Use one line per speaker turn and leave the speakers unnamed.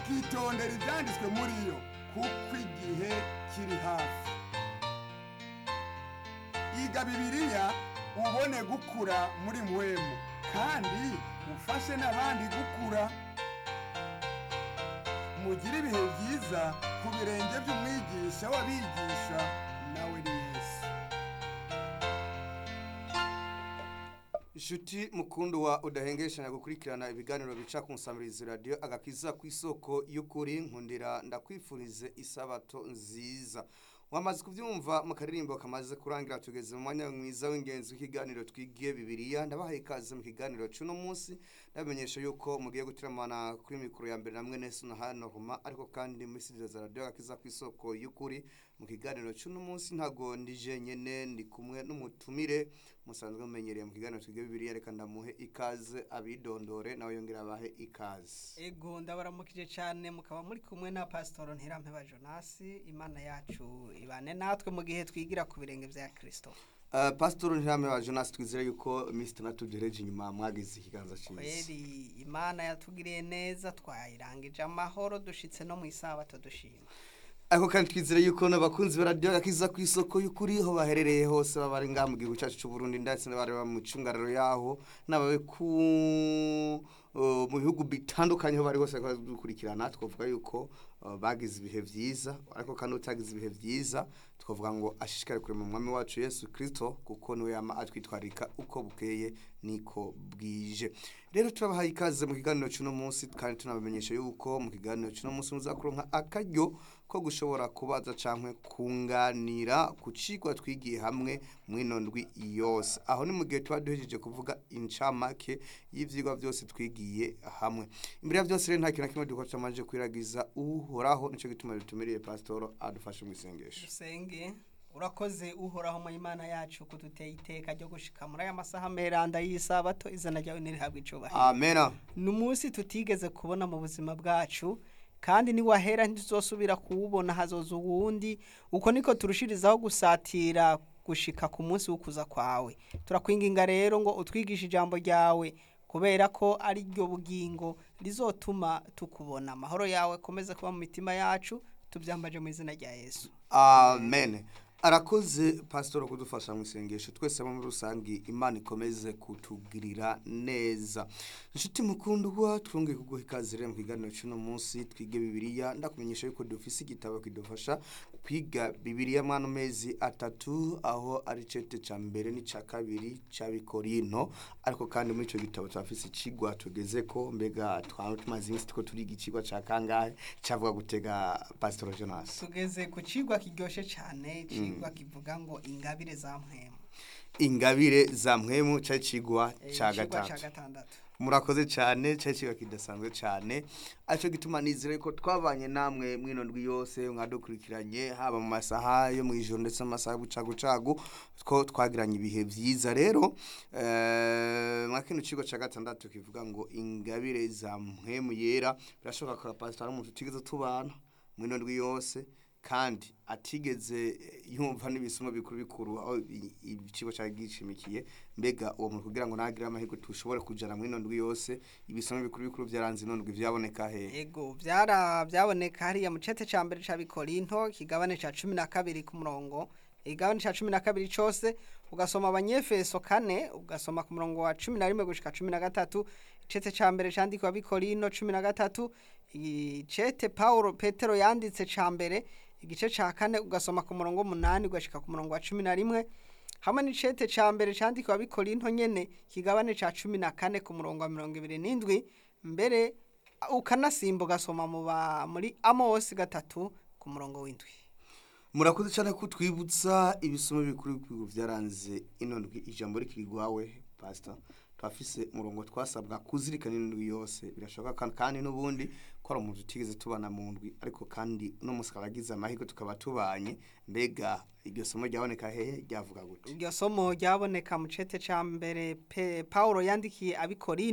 ukitondera ibyanditswe muri yo kuko igihe kiri hafi iga bibiliya ubone gukura muri mwemu kandi ufashe n'abandi gukura mugire ibihe byiza ku birenge by'umwigisha w'abigisha nawe ni yesu
inshuti mukundu wa udahengeshanya gukurikirana ibiganiro bica ku nsamirizi radiyo agakiza ku isoko y'ukuri nkundira ndakwifurize isabato nziza wamaze kubyumva mu karirimbo kamaze kurangira tugeze mu mwanya mwiza w'ingenzi w'ikiganiro twigiye bibiliya ndabahaye ikaze mu kiganiro cy'uno munsi ndabamenyesha yuko mugiye gutiramana kuri mikoro ya mbere na mwene na hano homa ariko kandi muri studio za radiyo agakiza ku isoko y'ukuri mu kiganiro cy'uno munsi ntago ndije nyene ndi kumwe n'umutumire musanzwe mumenyereye mu kiganiro twigiye bibiliya reka ndamuhe ikaze abidondore nawe yongera abahe ikaze
ego ndabaramukije cyane mukaba muri kumwe na pasitoro ntirampeba jonasi imana yacu ibane natwe mu gihe twigira ku birenge bya kirisito
Uh, pastor ntihame wa Jonas twizera yuko Mr. Natugereje inyuma mwagize ikiganza cyiza.
kweri imana yatugiriye neza twayirangije amahoro dushitse no mu isabato dushima
Ariko kandi twizera yuko n'abakunzi ba radio yakiza ku isoko y'ukuri ho baherereye hose babari ngaha mu gihugu cyacu cy'u Burundi ndetse n'abari mu cungararo yaho n'ababe ku uh, mu bihugu bitandukanye ho bari hose dukurikirana twavuga yuko uh, bagize ibihe vyiza ariko kandi utagize ibihe vyiza twavuga ngo ashishikare kure mu mwami wacu Yesu Kristo kuko niwe yama atwitwarika uko bukeye niko bwije rero turabahaye ikaze mu kiganiro cy'uno munsi kandi tunabamenyesha yuko mu kiganiro cy'uno munsi muzakuronka akaryo ko gushobora kubaza canke kunganira ku cigwa twigiye hamwe mw'ino ndwi yose aho ni mu gihe tuba duhejeje kuvuga incamake y'ivyigwa byose twigiye hamwe imbere ya byose rero nta kintu na kimwe dukora tutamaze kwiragiza uhoraho nico gituma dutumiriye pasitoro adufashe mu isengesho
dusenge urakoze uhoraho mu imana yacu kuduteye iteka ryo gushika muri aya masaha meranda y'isabato izina ryawe ntirihabwe icubahiro
amena
ni umunsi tutigeze kubona mu buzima bwacu kandi niwahera ntituzosubira kuwubona hazoza uwundi uko niko turushirizaho gusatira gushika ku munsi w'ukuza kwawe turakwinginga rero ngo utwigishe ijambo ryawe kubera ko ari ryo bugingo rizotuma tukubona amahoro yawe akomeze kuba mu mitima yacu tubyambaje mu izina rya yesu
amen arakoze pasitoro kudufasha mu isengesho twese muri rusange imana ikomeze kutugirira neza inshuti mukundwa twongeye kuguha ikaze rero mu kiganiro cy'uno munsi twige bibiliya ndakumenyesha yuko dufise igitabo kidufasha kwiga bibiliya mwana mezi atatu aho ari cete ca mbere n'ica kabiri c'abikorino ariko kandi muri ico gitabo turafise icigwa tugeze ko mbega twaba tumaze iminsi tuko turiga icigwa ca kangahe cavuga gutega pasitoro jonas
tugeze ku cigwa kiryoshe cyane cigwa kivuga ngo ingabire za mpwemu
ingabire za mwemu cari cigwa
Eh,
ca
icigwa ca
gatatu
gatandatu
murakoze cyane cari cigwa kidasanzwe cyane aricyo gituma nizere ko twabanye namwe mwino ndwi yose mwadukurikiranye haba mu masaha yo mu ijoro ndetse n'amasaha y'ubucagucagu ko twagiranye ibihe vyiza rero eh, mwa kino kigo ca gatandatu kivuga ngo ingabire za mpwemu yera birashoboka ko pastor ari umuntu tutigeze tubana mwino ndwi yose kandi atigeze eh, yumva n'ibisimo bikuru bikuru aho i- ikigo cyari gishimikiye mbega uwo muntu kugira ngo nagire amahirwe tushobore kujana mwino ndwi yose ibisimo bikuru bikuru byaranze ino ndwi vyaboneka hehe
ego byara byaboneka hariya mu cete ca mbere ca bikorinto kigabane ca cumi na kabiri ku murongo igabane ca cumi na kabiri cose ugasoma abanyefeso kane ugasoma ku murongo wa cumi na rimwe gushika cumi na gatatu icete ca mbere candikwa bikorinto cumi na gatatu icete paulo petero yanditse ca mbere igice ca kane ugasoma ku murongo w'umunani ugashika ku murongo wa cumi na rimwe hamwe n'icete ca mbere candikwa bikorinto nyene kigabane ca cumi na kane ku murongo wa mirongo ibiri n'indwi mbere ukanasimba ugasoma mu ba muri amosi gatatu ku murongo w'indwi
murakoze cyane ko twibutsa ibisomo bikuru bikuru byaranze ino ndwi ijambo rikiri rwawe pastor twafise umurongo twasabwa kuzirikana ino ndwi yose birashoboka kandi- kandi n'ubundi ko ari umuntu tutigeze tubana mu ndwi ariko kandi uno munsi akaba agize amahirwe tukaba tubanye mbega iryo somo ryaboneka hehe ryavuga gute
iryo somo ryaboneka mu cete ca mbere pe paulo yandikiye abikorinto